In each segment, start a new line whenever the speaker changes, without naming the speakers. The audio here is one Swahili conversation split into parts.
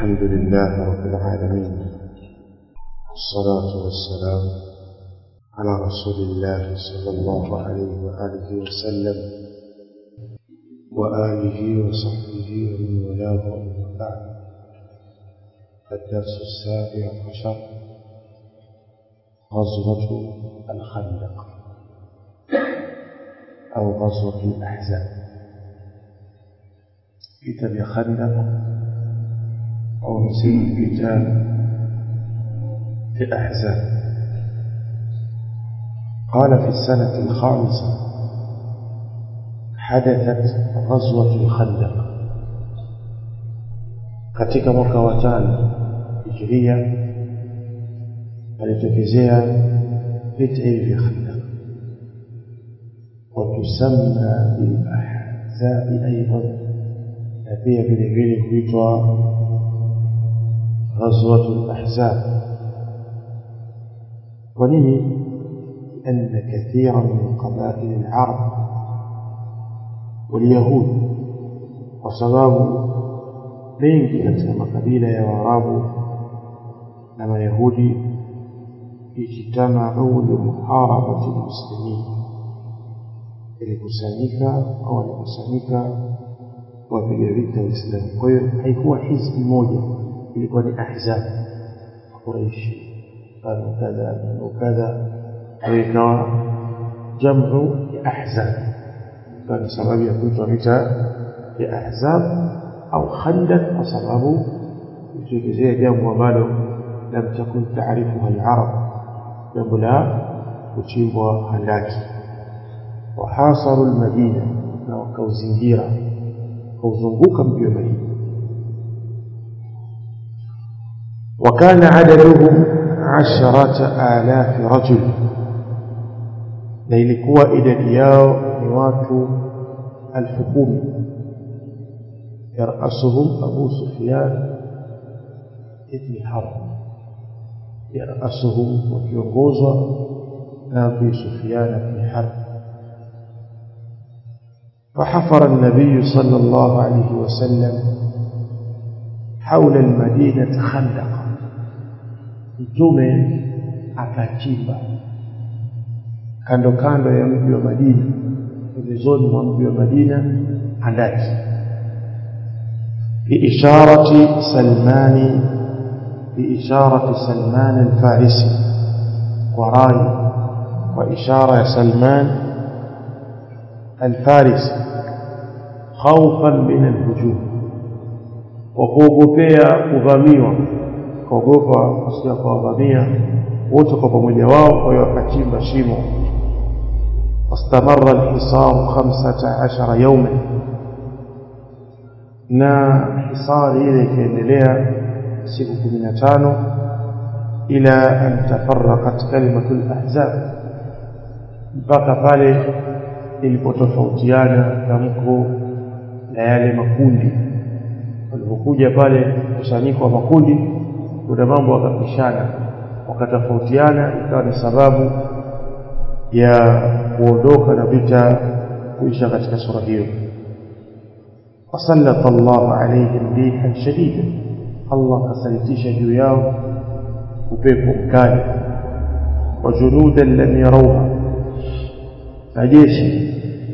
الحمد لله رب العالمين والصلاة والسلام على رسول الله صلى الله عليه وآله وسلم وآله وصحبه ومن والاه أما بعد الدرس السابع عشر غزوة الخندق أو غزوة الأحزاب vita vya Khandaq au nasema vita vya Ahzab قال في السنة الخامسة حدثت غزوة الخندق katika mwaka wa tano hijiria alitokezea vita hivi vya Khandaq وتسمى بالأحزاب أيضا na pia vile vile huitwa ghazwatul ahzab kwa nini أن كثيرا من قبائل العرب واليهود وسباب mengi katika makabila ya waarabu na mayahudi ijtamau limuharabati lmuslimin ilikusanyika au walikusanyika kuwapiga vita Waislamu. Kwa hiyo haikuwa hizbi moja, ilikuwa ni ahzab Quraishi kanu kadha kanu kadha, kwa hiyo ikawa jamu ya ahzab, ikawa ni sababu ya kuitwa vita ya ahzab au khandak, kwa sababu ilitokezea jambo ambalo lam takun taarifuha al-arab, jambo la kuchimbwa handaki. Wahasaru al-Madina, na wakauzingira kauzunguka mji wa Madina وكان عددهم عشرة آلاف رجل na ilikuwa idadi yao ni watu alfu kumi yarasuhum abu sufyan ibni harb yarasuhum wakiongozwa na abu sufyan ibni harb فحفر النبي صلى الله عليه وسلم حول المدينة خندقا mtume akachimba kando kando ya mji wa Madina pembezoni mwa mji wa Madina handaki biisharati Salmani biisharati Salman al-Farisi kwa rai kwa ishara ya Salman الفارسي خوفا من الهجوم وkuogopea kuvamiwa kuogopa kusikia kuwavamia wote kwa pamoja wao kwa hiyo wakachimba shimo واستمر الحصار خمسة عشر يوما na hisari ile ikaendelea siku kumi na tano ila an tafaraqat kalimatu lahzab mpaka pale ilipotofautiana tamko na yale makundi walipokuja pale kusanyiko wa makundi kuna mambo wakapishana wakatofautiana ikawa ni sababu ya kuondoka na vita kuisha katika sura hiyo wasallata Allah alaihim rihan shadida Allah kasalitisha juu yao upepo mkali wa junudan lam yarawha na jeshi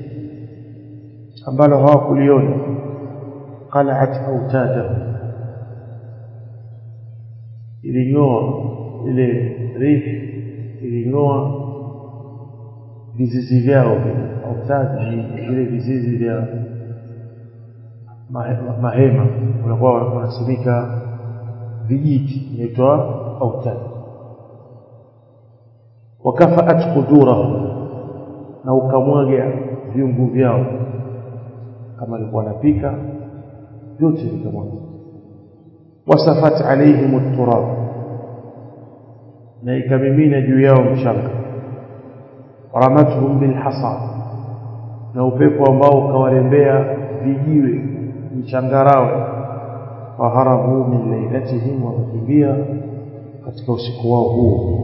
ambalo hawakuliona qalat autadahu iling'oa ile rih iling'oa vizizi vyao autad ni vile vizizi vya mahema unakuwa wanasimika vijiti inaitwa autad wakafaat qudurahum na ukamwaga viungu vyao kama alikuwa anapika vyote vikamwaga wasafat alaihim at-turab na ikamimina juu yao mchanga ramatuhum bilhasa na upepo ambao ukawarembea vijiwe mchangarawe faharabu min lailatihim wakakimbia katika usiku wao huo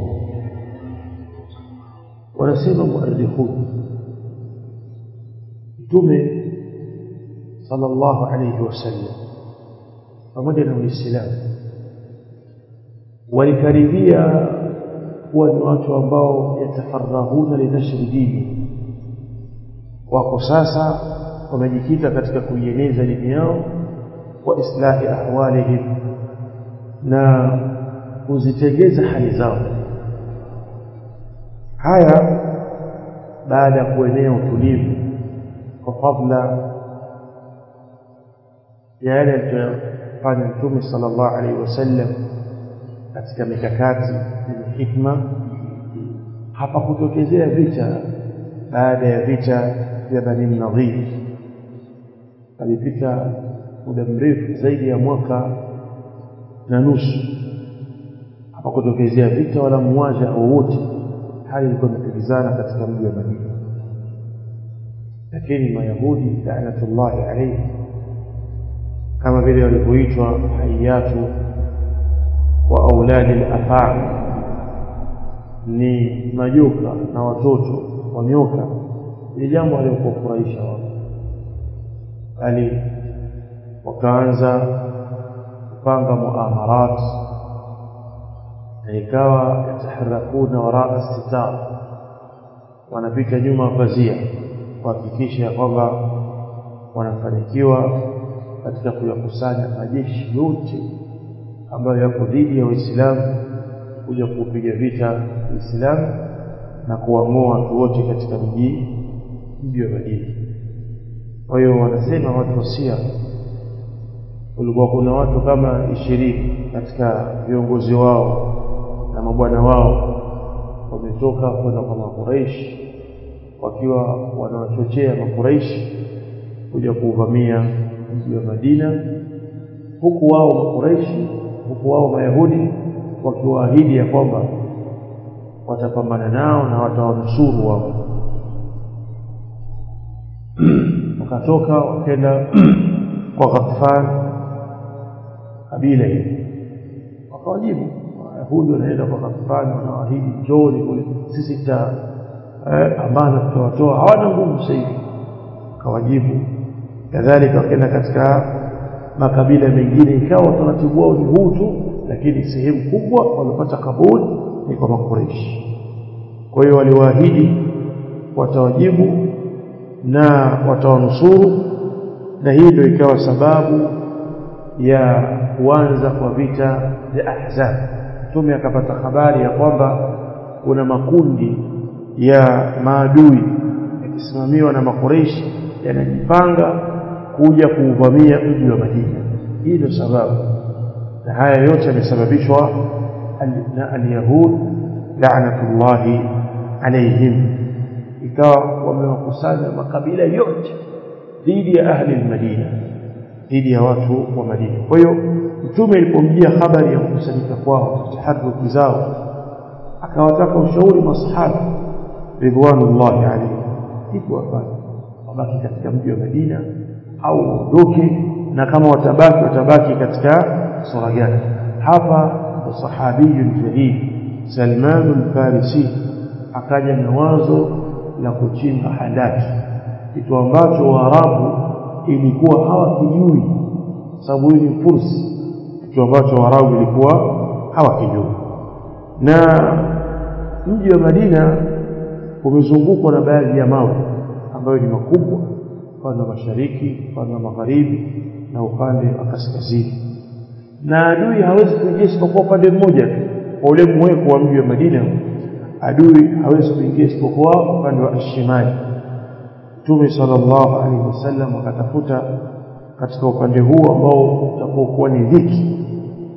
wanasema muarrikhun mtume sallallahu alayhi wasallam pamoja na Uislamu walikaribia kuwa ni watu ambao yatafarahuna linashri dini wako sasa wamejikita katika kuieneza dini yao wa islahi ahwalihim na kuzitengeza hali zao haya baada ya kuenea utulivu kwa fadla ya yale aliyofanya mtume sallallahu alaihi wasallam katika mikakati yenye hikma hapakutokezea vita baada ya vita vya Bani Nadhir alipita muda mrefu zaidi ya mwaka na nusu hapakutokezea vita wala mwaja wowote hali ilikuwa imetulizana katika mji wa Madina lakini mayahudi laanatullahi alayhi kama vile walivyoitwa hayatu wa auladi al-afaa ni majoka na watoto wa nyoka ni jambo aliokufurahisha wao bali wakaanza kupanga muamarat na ikawa yataharakuna waraa sitar wanapita nyuma pazia kuhakikisha kwamba wanafanikiwa katika kuyakusanya majeshi yote ambayo yako dhidi ya Uislamu kuja kupiga vita Uislamu na kuwang'oa watu wote katika mji mji wa Madina. Kwa hiyo wanasema watu wasia, kulikuwa kuna watu kama ishirini katika viongozi wao na mabwana wao wametoka kwenda kwa Makuraishi wakiwa wanawachochea Makuraishi kuja kuuvamia mji wa Madina, huku wao Makuraishi, huku wao Mayahudi wakiwaahidi ya kwamba watapambana nao na watawanusuru wao. wakatoka wakenda kwa Ghatfan kabila hili, wakawajibu Wayahudi wanaenda kwa Ghatfan, wanawaahidi njooni kule, sisi tuta eh, amana tutawatoa, hawana nguvu sasa hivi. Wakawajibu kadhalika, wakaenda katika makabila mengine, ikawa utaratibu wao ni huu tu, lakini sehemu kubwa wamepata kabuli ni kwa Makureishi. Kwa hiyo waliwaahidi watawajibu na watawanusuru, na hii ndio ikawa sababu ya kuanza kwa vita vya Ahzab. Mtume akapata habari ya kwamba kuna makundi ya maadui yakisimamiwa na Makureishi yanajipanga kuja kuuvamia mji wa Madina. Hii ndio sababu, na haya yote yamesababishwa na alyahud laanatullahi alaihim, ikawa wamewakusanya makabila yote dhidi ya ahli almadina, dhidi ya watu wa Madina. Kwa hiyo Mtume alipomjia habari ya kukusanyika kwao, taharuki zao, akawataka ushauri masahaba ridwanullahi alaihim, iko wafanye wabaki katika mji wa Madina au waondoke, na kama watabaki watabaki katika sura gani? Hapa sahabiyun jalil Salman al-Farisi akaja na wazo la kuchimba handaki, kitu ambacho Waarabu ilikuwa hawakijui, sababu hii ni fursi, kitu ambacho Waarabu ilikuwa hawakijui. Na mji wa Madina umezungukwa na baadhi ya mawe ambayo ni makubwa, upande wa mashariki, upande wa magharibi na upande wa kaskazini, na adui hawezi kuingia isipokuwa upande mmoja tu kwa ule mweko wa mji wa Madina, adui hawezi kuingia isipokuwa upande wa ashimali. Mtume sallallahu alaihi wasallam akatafuta katika upande huu ambao utakuwa kuwa ni dhiki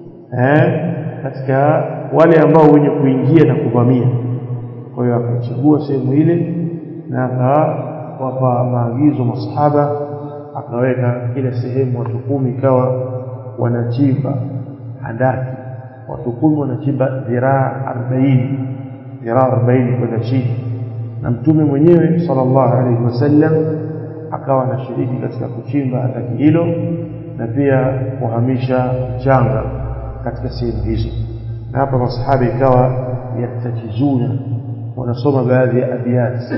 eh, katika wale ambao wenye kuingia na kuvamia. Kwa hiyo akachagua sehemu ile na akawapa maagizo masahaba, akaweka kila sehemu watu kumi, ikawa wanachimba handaki watu kumi wanachimba dhiraa arobaini dhiraa arobaini kwenda chini, na mtume mwenyewe sallallahu alaihi wasallam akawa anashiriki katika kuchimba handaki hilo na pia kuhamisha mchanga katika sehemu hizo. Na hapa masahaba ikawa yatajizuna, wanasoma baadhi ya abiyati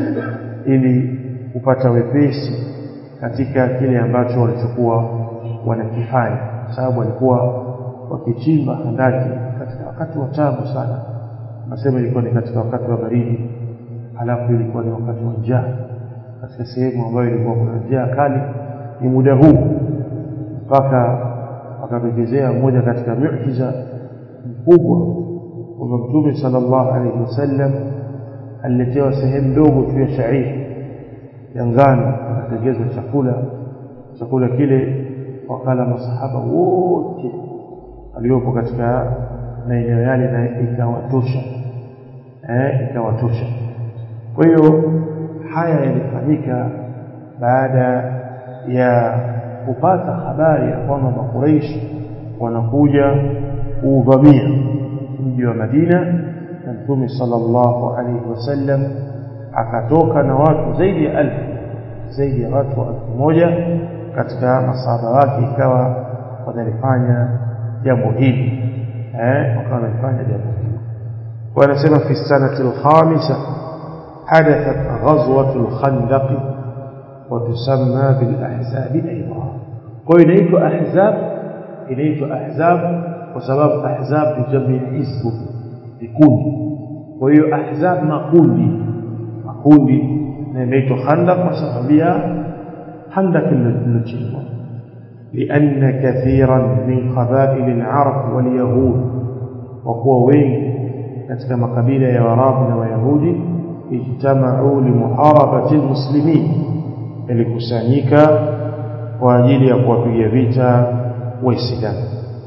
ili kupata wepesi katika kile ambacho walichokuwa wanakifanya. kwa sababu walikuwa wakichimba handaki katika wakati wa tabu sana nasema ilikuwa ni katika wakati wa baridi halafu ilikuwa ni wakati wa njaa katika sehemu ambayo ilikuwa kuna njaa kali ni muda huu mpaka akatokezea mmoja katika miujiza mkubwa kwamba mtume sallallahu alaihi wasallam aliletewa sehemu ndogo tu ya shairi ya ngano akatengezwa chakula chakula kile wakala masahaba wote waliopo katika maeneo yale na ikawatosha eh, ikawatosha kwa hiyo haya yalifanyika baada ya kupata habari ya kwamba makuraishi wanakuja kuuvamia mji wa Madina na Mtume sallallahu alaihi wasallam akatoka na watu zaidi ya alfu zaidi ya watu elfu moja katika masahaba wake ikawa wanalifanya jambo hili eh wakawa wanalifanya jambo hili wanasema fi sanati alkhamisa حدثت غزوة الخندق وتسمى بالأحزاب أيضا وإليت أحزاب إليت أحزاب وسبب أحزاب تجمع حزب بكل وهي أحزاب مقولي مقولي إليت خندق وسببها خندق النجيم لأن كثيرا من قبائل العرب واليهود وهو وين katika makabila ya Waarabu na Wayahudi ijtamau limuharabati almuslimin ilikusanyika kwa ajili ya kuwapiga vita waislamu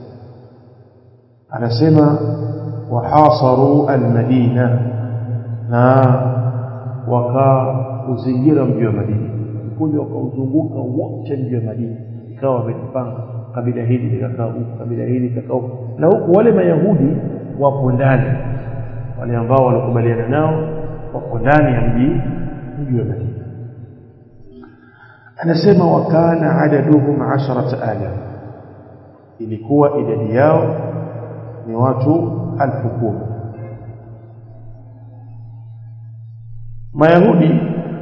anasema wahasaru almadina na wakauzingira mji wa Madina kuja wakauzunguka wote mji wa Madina ikawa wamejipanga kabila hili likakaa huku kabila hili likakaa huku na huku wale mayahudi wapo ndani wale ambao walikubaliana nao wako ndani ya mji mji wa Madina anasema wakana adaduhum 10000 ilikuwa idadi yao ni watu alfu kumi Mayahudi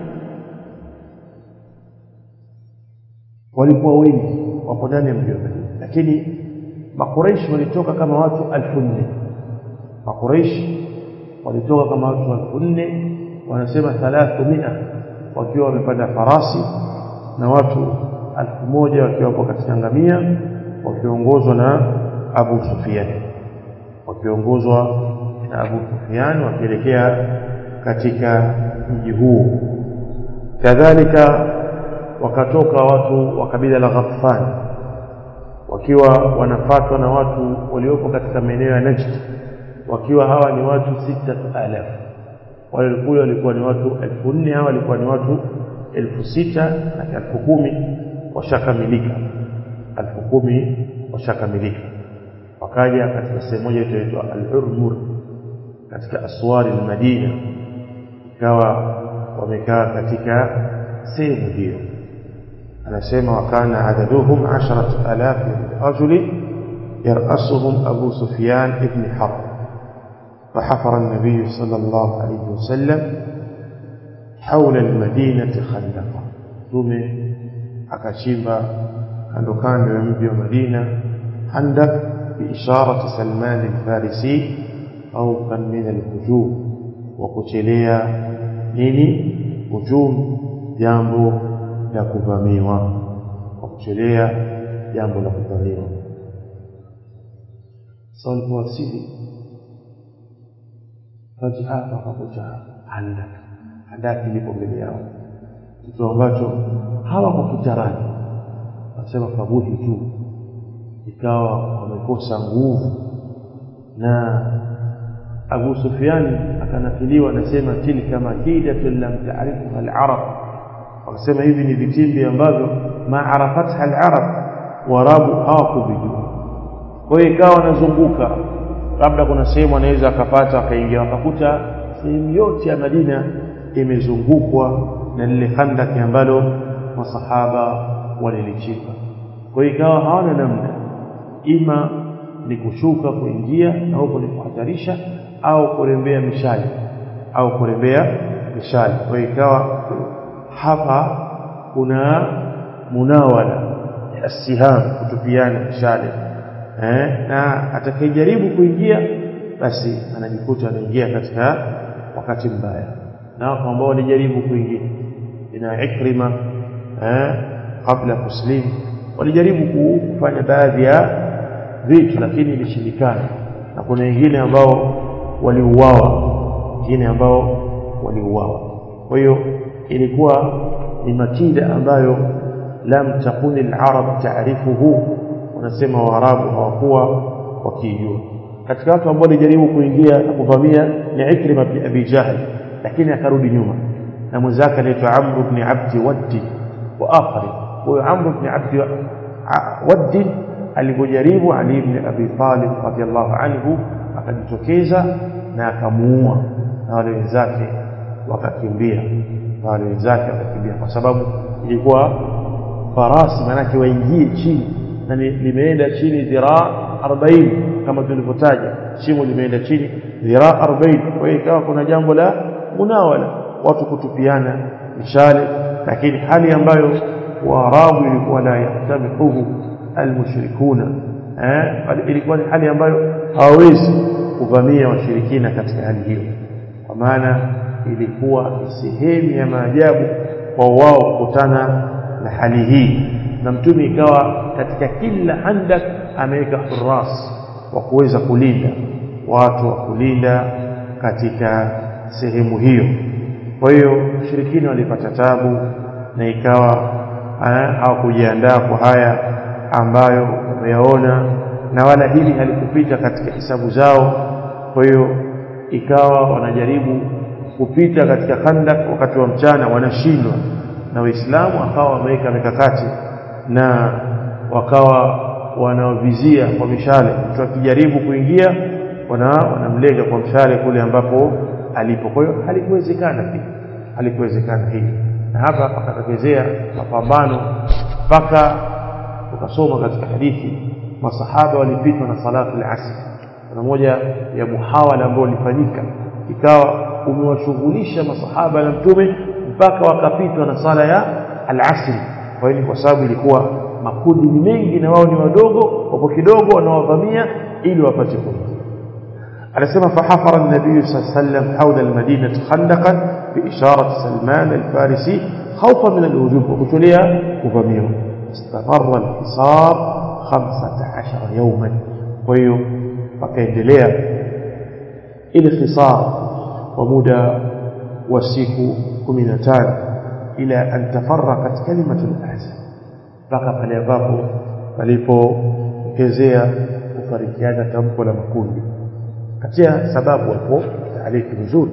walikuwa wengi wapo ndani ya mji wa Madina lakini Makuraishi walitoka kama watu alfu nne Makuraishi walitoka kama watu elfu nne wanasema thalathu mia wakiwa wamepanda farasi na watu elfu moja wakiwa wapo katika ngamia wakiongozwa na Abu Sufyan wakiongozwa na Abu Sufyan wakielekea katika mji huo kadhalika wakatoka watu wa kabila la Ghaffan wakiwa wanafatwa na watu waliopo katika maeneo ya Najd wakiwa hawa ni watu sita alaf wale kule walikuwa ni watu elfu nne hawa walikuwa ni watu elfu sita na elfu kumi washakamilika elfu kumi washakamilika wakaja katika sehemu moja inaitwa al-Urmur katika aswari al-Madina ikawa wamekaa katika sehemu hiyo anasema wakana adaduhum 10000 rajuli يرأسهم أبو سفيان ابن حرب فحفر النبي صلى الله عليه وسلم حول المدينة خندقا ثم akachimba kando kando ya mji wa Madina handak biisharati Salman al-Farisi au kan min al-hujum wa kuchelea nini hujum jambo la kuvamiwa wa kuchelea jambo la kuvamiwa salipowasili fajaa wakakuta handak handaki lipo mbele yao kitu ambacho hawakukitarani wasema fabuhi tu ikawa wamekosa nguvu na Abu Sufyan akanakiliwa anasema tilka makidatun lam ta'rifha al-arab wakasema hivi ni vitimbi ambavyo ma arafatha al-arab warabu hawakuvijua kwa hiyo ikawa wanazunguka labda kuna sehemu anaweza akapata akaingia wakakuta sehemu yote ya Madina imezungukwa na lile khandaki ambalo masahaba walilichimba kwa hiyo ikawa hawana namna ima ni kushuka kuingia na huko ni kuhatarisha au kurembea mishale au kurembea mishale kwa hiyo ikawa hapa kuna munawala assiham kutupiana mishale eh, na atakayejaribu kuingia basi anajikuta anaingia katika wakati mbaya na wako ambao walijaribu kuingia ina Ikrima eh, kabla kuslim walijaribu kufanya baadhi ya vitu lakini ilishindikana na kuna wengine ambao waliuawa wengine ambao waliuawa kwa hiyo ilikuwa ni makida ambayo lam takuni al-arab taarifuhu wanasema waarabu hawakuwa wakijua katika watu ambao walijaribu kuingia na kuvamia ni Ikrima bin Abi Jahl lakini akarudi nyuma na mwenzake anaitwa Amr ibn Abdi Waddi wa akhari huyo Amr ibn Abdi Waddi alipojaribu Ali ibn Abi Talib radhiallahu anhu akajitokeza na akamuua na wale wenzake wakakimbia na wale wenzake wakakimbia kwa sababu ilikuwa farasi manake waingie chini na limeenda chini dhiraa 40 kama tulivyotaja shimo limeenda chini dhiraa 40 kwa hiyo ikawa kuna jambo la munawala watu kutupiana mishale lakini hali ambayo waarabu ilikuwa la yahtamihuhu almushrikuna eh ilikuwa ni hali ambayo hawawezi kuvamia washirikina katika hali hiyo kwa maana ilikuwa ni sehemu ya maajabu kwa wao kukutana na hali hii na mtume ikawa katika kila handak ameweka huras wa kuweza kulinda watu wa kulinda katika sehemu hiyo kwa hiyo washirikina walipata tabu na ikawa hawakujiandaa kwa haya ambayo wameyaona na wala hili halikupita katika hisabu zao kwa hiyo ikawa wanajaribu kupita katika khandak wakati wa mchana wanashindwa na waislamu akawa wameweka mikakati na wakawa wanavizia kwa mishale mtu akijaribu kuingia wana wanamlenga kwa mshale kule ambapo alipo kwa hiyo halikuwezekana pia halikuwezekana hili na hapa pakatokezea mapambano mpaka tukasoma katika hadithi masahaba walipitwa na salatu al-asr kuna moja ya muhawala ambao ulifanyika ikawa umewashughulisha masahaba na mtume mpaka wakapitwa na sala ya al-asr kwa hiyo kwa sababu ilikuwa makundi ni mengi na wao ni wadogo wapo kidogo wanawavamia ili wapate kuingia anasema fahafara an-nabiy sallallahu alayhi wasallam hawla al-madinah khandaqan bi isharat Salman al-Farisi khawfan min al-hujum wa kutulia kuvamiwa استمر الحصار 15 يوما kwa hiyo pakaendelea ile hisar kwa muda wa siku 15 ila an tafarraqat kalimatu al-ahzab mpaka pale ambapo palipokezea kufarikiana tamko la makundi katia sababu hapo taaliki nzuri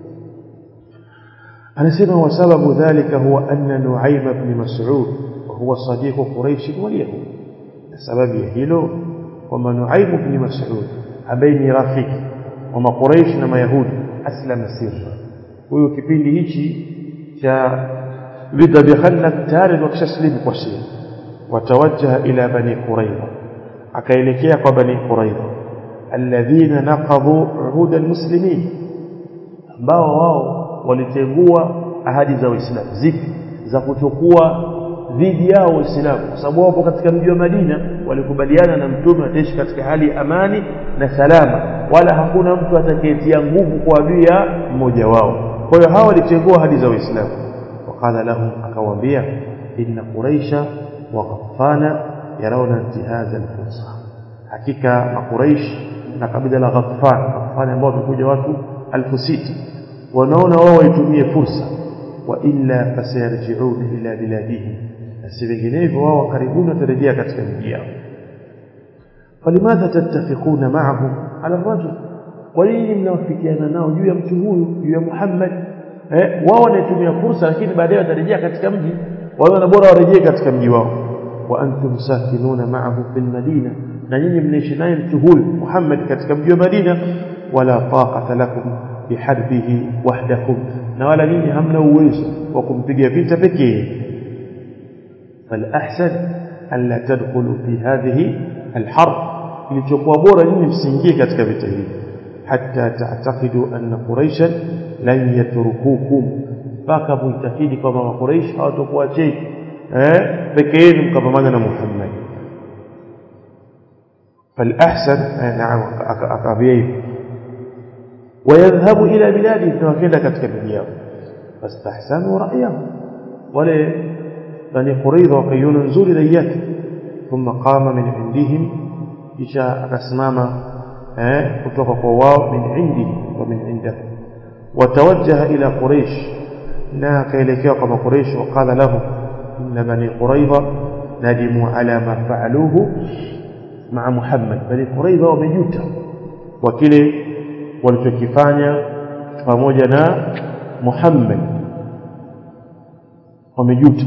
anasema wa sababu dhalika huwa anna Nuaym ibn Mas'ud huwa sadiqu Quraysh wal Yahud sababu ya hilo kwamba Nuaym ibn Mas'ud ambaye ni rafiki wa Quraysh na Mayahudi aslama sirra huyo kipindi hichi cha vita vya Khandaq tayari wakishaslimu kwa siri watawajjaha ila bani Qurayza akaelekea kwa bani Qurayza alladhina naqadhu uhud almuslimin ambao wao walitengua ahadi za Uislamu zipi za kuchukua dhidi yao Waislamu kwa sababu wapo katika mji wa Madina walikubaliana na mtume ataishi katika hali ya amani na salama wala hakuna mtu atakayetia nguvu kwa adui ya mmoja wao kwa hiyo hawa walitengua ahadi za Uislamu وقال لهم akawaambia inna quraisha wa ghaffana yarawna intihaza alfursa hakika makuraish na kabila la ghaffan ghaffan ambao wamekuja watu elfu sita wanaona wao waitumie fursa wa illa fasayarji'un ila biladihim na si vinginevyo wao karibuni watarejea katika miji yao falimadha tattafiquna ma'ahum ala rajul kwa nini mnawafikiana nao juu ya mtu huyu juu ya Muhammad eh wao wanaitumia fursa lakini baadaye watarejea katika mji wao na bora warejee katika mji wao wa antum sakinuna ma'ahu fil madina na nyinyi mnaishi naye mtu huyu Muhammad katika mji wa Madina wala taqata lakum biharbihi wahdakum na wala nyinyi hamna uwezo wa kumpiga vita pekee فالأحسن ألا تدخلوا في هذه الحرب لتقوى بورا nyinyi msiingie katika vita hivi حتى تعتقدوا أن قريشا لن يتركوكم mpaka muitakidi kwamba makuraish hawatakuacheni eh peke yenu mkapambana na Muhammad فالأحسن نعم أكابيه ويذهب إلى بلاده فكذا كتك بلياه فاستحسنوا رأيه ولا بني قريظة وقيون نزول ليات ثم قام من عندهم إشاء أسمام kutoka kwa wao min indi wa min inda watawajjaha ila quraish na akaelekea kwa quraish waqala lahu inna bani quraidha nadimu ala ma faaluhu maa muhammad bani quraidha wamejuta kwa kile walichokifanya pamoja na muhammad wamejuta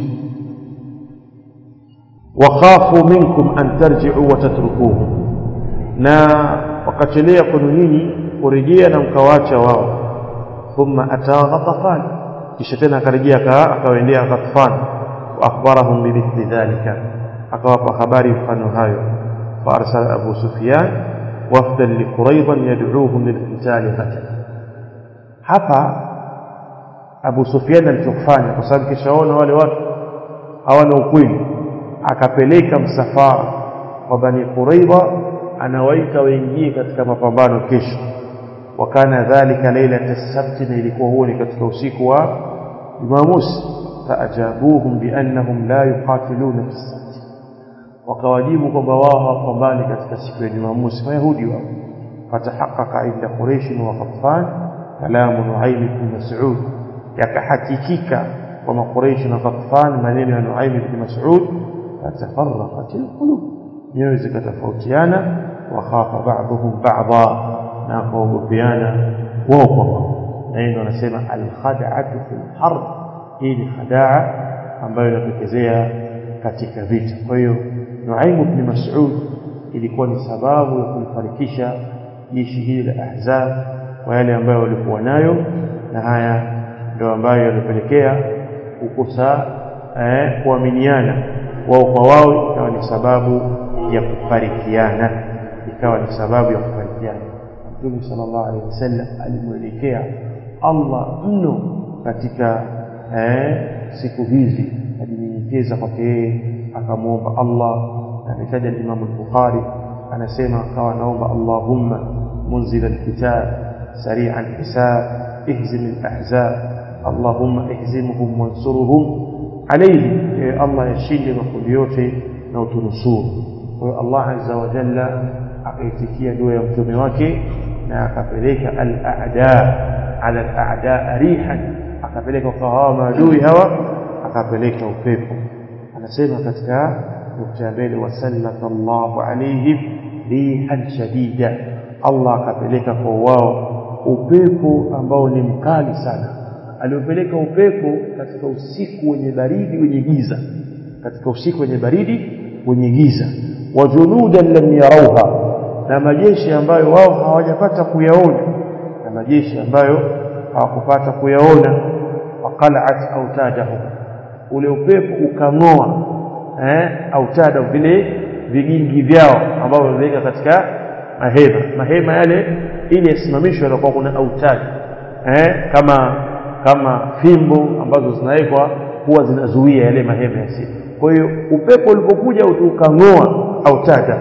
wakhafu minkum an tarji'u wa tatrukuhu na wakachelea kwenu nyinyi kurejea na mkawacha wao thumma ataa ghatafan kisha tena akarejea akawaendea ghatafan wa akhbarahum bimithli dhalika akawapa habari mfano hayo فارسل ابو سفيان وفدا لقريظا يدعوهم للقتال غدا hapa Abu Sufyan alichofanya kwa sababu kishaona wale watu hawana ukweli akapeleka msafara wa Bani Quraidha anawaita waingie katika mapambano kesho wakana dhalika lailata sabti na ilikuwa huo ni katika usiku wa Jumamosi faajabuhum biannahum la yuqatiluna fi sabti wakawajibu kwamba wao hawapambani katika siku ya Jumamosi Wayahudi wao fatahaqaqa inda Quraysh wa Ghatfan kalamu Nuaym ibn Mas'ud yakahakikika kwa Quraysh na Ghatfan maneno ya Nuaym ibn Mas'ud fatafarraqat alqulub nyoyo zikatofautiana wakhafa ba'dhum ba'dha na kuogopeana wao kwa wao na hiyo anasema alkhada'atu fil harb hii ni khadaa ambayo inatokezea katika vita kwa hiyo Nuaim ibn Mas'ud ilikuwa ni sababu ya kulifarikisha jeshi hili la Ahzab kwa yale ambayo walikuwa nayo na haya ndio ambayo yalipelekea kukosa eh, kuaminiana wao kwa wao ikawa ni sababu ya kufarikiana ikawa ni sababu ya kufarikiana Mtume sallallahu alaihi wasallam alimwelekea Allah mno katika eh, siku hizi alinyenyekeza kwake yeye akamwomba Allah na ametaja Imam al-Bukhari anasema akawa anaomba Allahumma munzil al-kitab sari'an hisab ihzim al-ahzab Allahumma ihzimhum wansurhum alayhi Allah yashinde makundi yote na utunusuru kwa hiyo Allah azza wa jalla akaitikia dua ya mtume wake na akapeleka al-a'da ala al-a'da rihan akapeleka kwa hawa maadui hawa akapeleka upepo anasema katika nukta ya mbele wasallata Allahu alaihim rihan shadida Allah akapeleka kwa wao upepo ambao ni mkali sana aliopeleka upepo katika usiku wenye baridi wenye giza katika usiku wenye baridi wenye giza wa junudan lam yarauha na majeshi ambayo wao hawajapata kuyaona na majeshi ambayo hawakupata kuyaona waqala'at autadahum ule upepo ukang'oa eh autada vile vigingi vyao ambavyo wameweka katika mahema mahema yale ili yasimamishwe na kwa kuna autad eh kama kama fimbo ambazo zinawekwa huwa zinazuia yale mahema yasi kwa hiyo upepo ulipokuja ukang'oa autada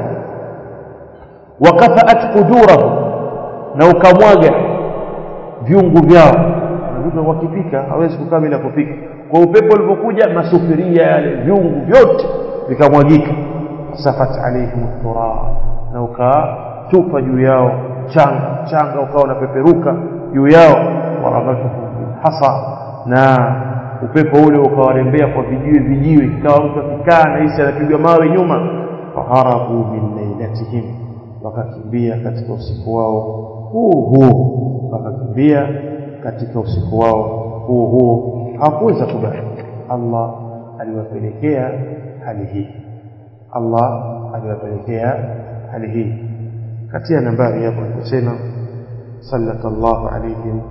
wakafaat qudurahu na ukamwaga viungu vyao mtu wakipika hawezi kukaa bila kupika kwa upepo ulipokuja masufuria yale viungu vyote vikamwagika safat alaihim turab na ukatupa juu yao changa changa ukawa unapeperuka juu yao warabatuhum hasa na upepo ule ukawarembea kwa vijiwe vijiwe ikawa mtu akikaa na hisi anapigwa mawe nyuma faharabu min lailatihim wakakimbia katika usiku wao huo huo wakakimbia katika usiku wao huo huo hawakuweza kubaki Allah aliwapelekea hali hii Allah aliwapelekea hali hii katia nambari hapo aliposema sallallahu alayhim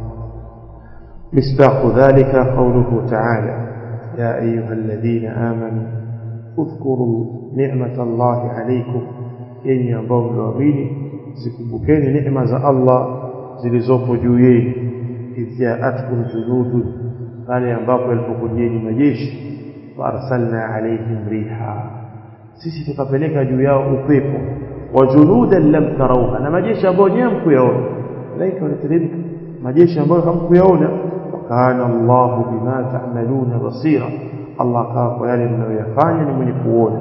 مصداق ذلك قوله تعالى يا أيها الذين آمنوا اذكروا نعمة الله عليكم yenye ambao mliamini zikumbukeni neema za Allah zilizopo juu yenu idh jaatkum junudun pale ambapo yalipokujeni majeshi faarsalna alaihim riha sisi tukapeleka juu yao upepo wa junudan lam tarawha na majeshi ambayo nyewe hamkuyaona malaika wanateremka majeshi ambayo hamkuyaona wakana Allahu bima ta'maluna basira Allah akawa kwa yale mnayoyafanya ni mwenye kuona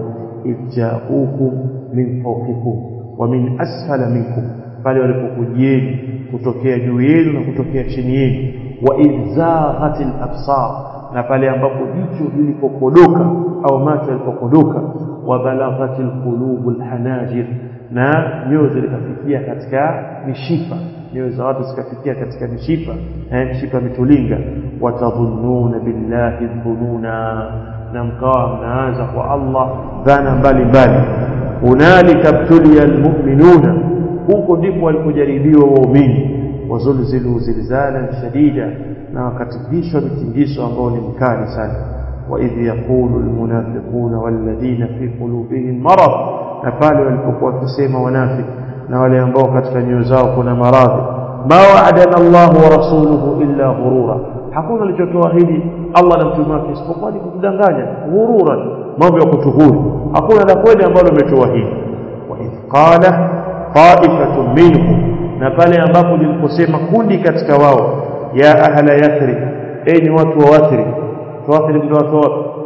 ijaukum min fawqikum wa min asfala minkum pale walipokujieni kutokea juu yenu na kutokea chini yenu wa izaghatil absar na pale ambapo jicho lilipokodoka au macho yalipokodoka wa balaghatil qulubul hanajir na nyoyo zikafikia katika mishipa nyoyo za watu zikafikia katika mishipa eh, mishipa mitulinga watadhunnuna billahi dhununa na mkawa mnaanza kwa Allah dhana mbalimbali hunalika btuliya almu'minuna huko ndipo walipojaribiwa waumini wazulzilu zilzalan shadida na wakatingishwa mitingiso ambao ni mkali sana وإذ يقول المنافقون والذين في قلوبهم مرض na pale walipokuwa wakisema wanafiki na wale ambao katika nyoyo zao kuna maradhi ma wa'adana Allah wa rasuluhu illa ghurura hakuna alichotuahidi Allah na mtume wake isipokuwa ni kutudanganya ghurura mambo ya kutuhuri hakuna la kweli ambalo umetuahidi wa idh qala ta'ifatun minhum na pale ambapo liliposema kundi katika wao ya ahla yathrib enyi watu wa wathrib tuathiri ndio watu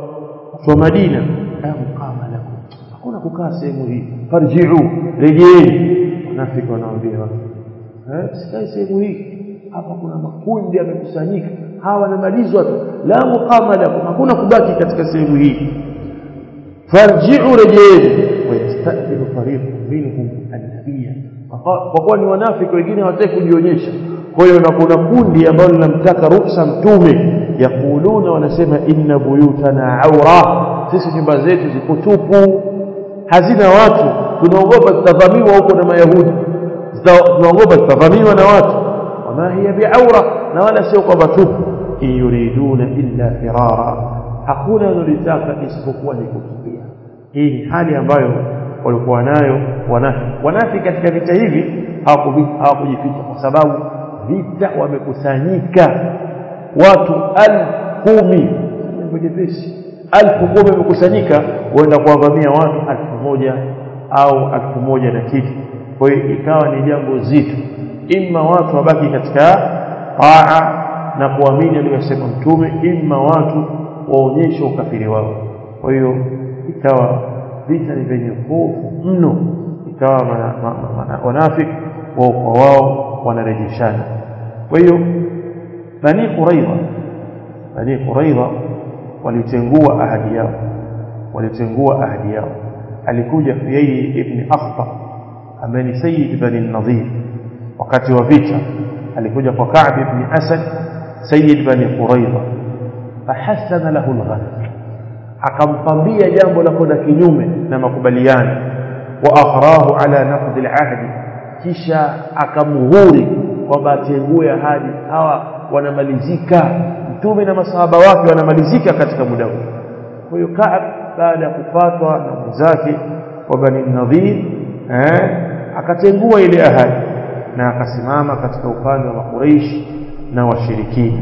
wa Madina la mqama lakum hakuna kukaa sehemu hii farji'u rejeeni wanafiki wanawaambia watu eh sikai sehemu hii hapa kuna makundi yamekusanyika hawa wanamalizwa tu la muqama lakum hakuna kubaki katika sehemu hii farji'u rejeeni wayasta'dinu fariqun minhum an-nabiyya kwa kuwa ni wanafiki wengine hawataki kujionyesha kwa hiyo na kuna kundi ambalo linamtaka ruksa mtume yakuluna wanasema inna buyutana aura sisi nyumba zetu ziko tupu hazina watu tunaogopa zitavamiwa huko na mayahudi tunaogopa zitavamiwa na watu wama hiya biaura na wala sio kwamba tupu in yuriduna illa firara hakuna wanalitaka isipokuwa ni kukimbia hii ni hali ambayo walikuwa nayo wanafiki wanafiki katika vita hivi hawakujificha kwa sababu vita wamekusanyika watu alfu kumi jambo jepesi alfu kumi wamekusanyika huenda kuwavamia watu alfu moja au alfu moja na kitu kwa hiyo ikawa ni jambo zito imma watu wabaki katika taa na kuamini aliyosema mtume imma watu waonyeshe ukafiri wao kwa hiyo ikawa vita ni vyenye hofu mno ikawa wanafiki wao kwa wao wanarejeshana kwa hiyo bani quraidha bani quraidha walitengua ahadi yao walitengua ahadi yao alikuja Huyai ibn Akhtab ambaye ni sayyid bani Nadhir wakati wa vita alikuja kwa Ka'b ibn Asad sayyid bani Quraidha fahassana lahu al akampambia jambo la kwenda kinyume na makubaliano wa akhrahu ala naqd al-ahd kisha akamhuri kwamba atengue ahadi hawa wanamalizika mtume na masahaba wake wanamalizika katika muda huu kwa hiyo Ka'b baada ya kupatwa na mwenzake wa Bani Nadhir eh akatengua ile ahadi na akasimama katika upande wa Makuraish na washirikina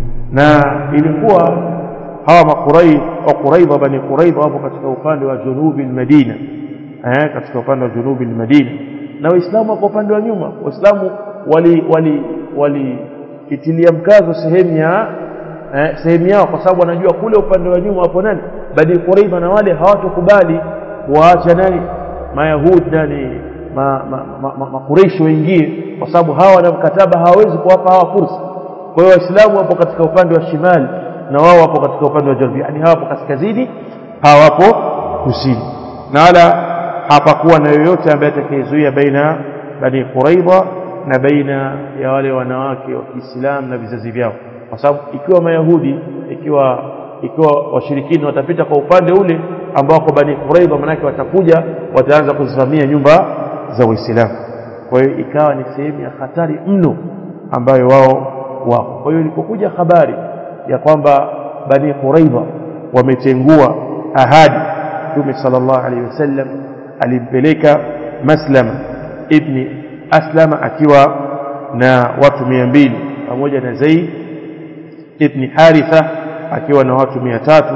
na ilikuwa hawa makurai wa Quraidha Bani Quraidha wapo katika upande wa junubi Madina eh katika upande wa junubi Madina na waislamu wako upande wa nyuma waislamu wali wali wali itilia mkazo sehemu ya eh, sehemu yao kwa sababu wanajua kule upande wa nyuma wapo nani badi Quraidha na wale hawatokubali waacha nani mayahudi nani ma, ma, ma, ma, makureishi waingie kwa sababu hawa na mkataba hawawezi kuwapa hawa fursa kwa hiyo waislamu wapo katika upande wa shimali na wao wapo katika upande wa janubi yani hawapo kaskazini hawapo kusini na wala hapakuwa na yoyote ambaye atakayezuia baina bani Quraidha na baina ya wale wanawake wa Kiislamu na vizazi vyao kwa sababu ikiwa mayahudi ikiwa ikiwa washirikini watapita kwa upande ule ambao kwa bani Quraidha manake watakuja wataanza kuzivamia nyumba za Uislamu kwa hiyo ikawa ni sehemu ya hatari mno ambayo wao wako kwa hiyo ilipokuja habari ya kwamba bani Quraidha wametengua ahadi Mtume sallallahu alaihi wasallam alimpeleka Maslama ibni Aslama akiwa na watu mia mbili pamoja na Zaid ibni Haritha akiwa na watu mia tatu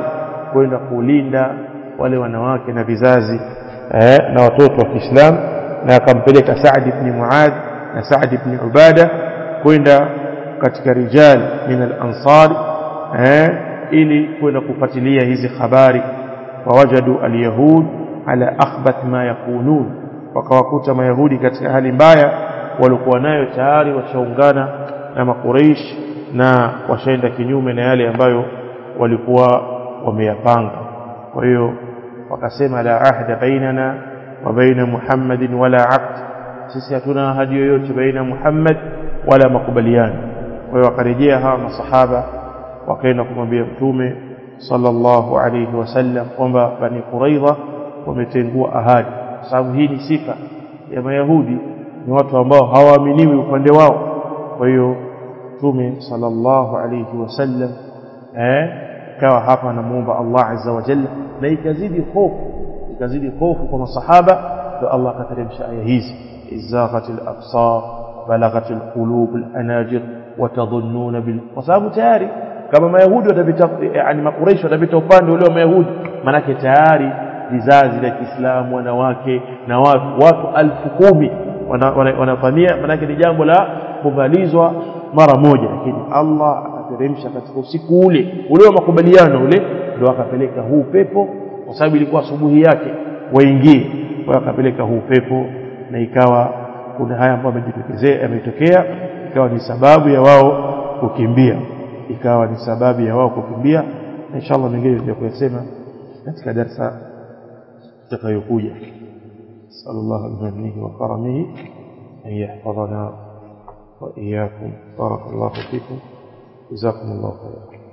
kwenda kulinda wale wanawake na vizazi eh, na watoto wa Kiislamu na akampeleka Saad ibn Muadh na Saad ibn Ubada kwenda katika rijal min al-ansar eh, ili kwenda kufuatilia hizi habari wawajadu al-yahud ala akhbath ma yakunun wakawakuta mayahudi katika hali mbaya walikuwa nayo tayari washaungana na makureish na washaenda kinyume na yale ambayo walikuwa wameyapanga kwa hiyo wakasema la ahda bainana wa baina Muhammadin wala aqd sisi hatuna ahadi yoyote baina Muhammad wala makubaliano kwa hiyo wakarejea hawa masahaba wakaenda kumwambia mtume sallallahu alayhi wasallam kwamba bani Quraidha wametengua ahadi kwa sababu hii ni sifa ya mayahudi ni watu ambao hawaaminiwi upande wao kwa hiyo mtume sallallahu alayhi wasallam eh ikawa hapa anamuomba Allah azza wa jalla na ikazidi hofu ikazidi hofu kwa masahaba ndio Allah akateremsha aya hizi izaghatil absar balaghatil qulub alanajir watadhunnuna bil kwa sababu tayari kama mayahudi watapita yani makuraishi watapita upande ule wa mayahudi manake tayari vizazi vya Kiislamu wanawake na watu watu alfu kumi wanavamia wana, manake ni jambo la kumalizwa mara moja lakini Allah akateremsha katika usiku ule ule wa makubaliano ule ndio akapeleka huu pepo kwa sababu ilikuwa asubuhi yake waingie kwa akapeleka huu pepo na ikawa kuna haya ambayo yamejitokezea yametokea ikawa ni sababu ya wao kukimbia ikawa ni sababu ya wao kukimbia na inshallah mengine tutakayosema katika darasa itakayokuja sallallahu bimanihi wa karamihi an yahfadhana wa iyyakum barakallahu fikum jazakumullahu khairan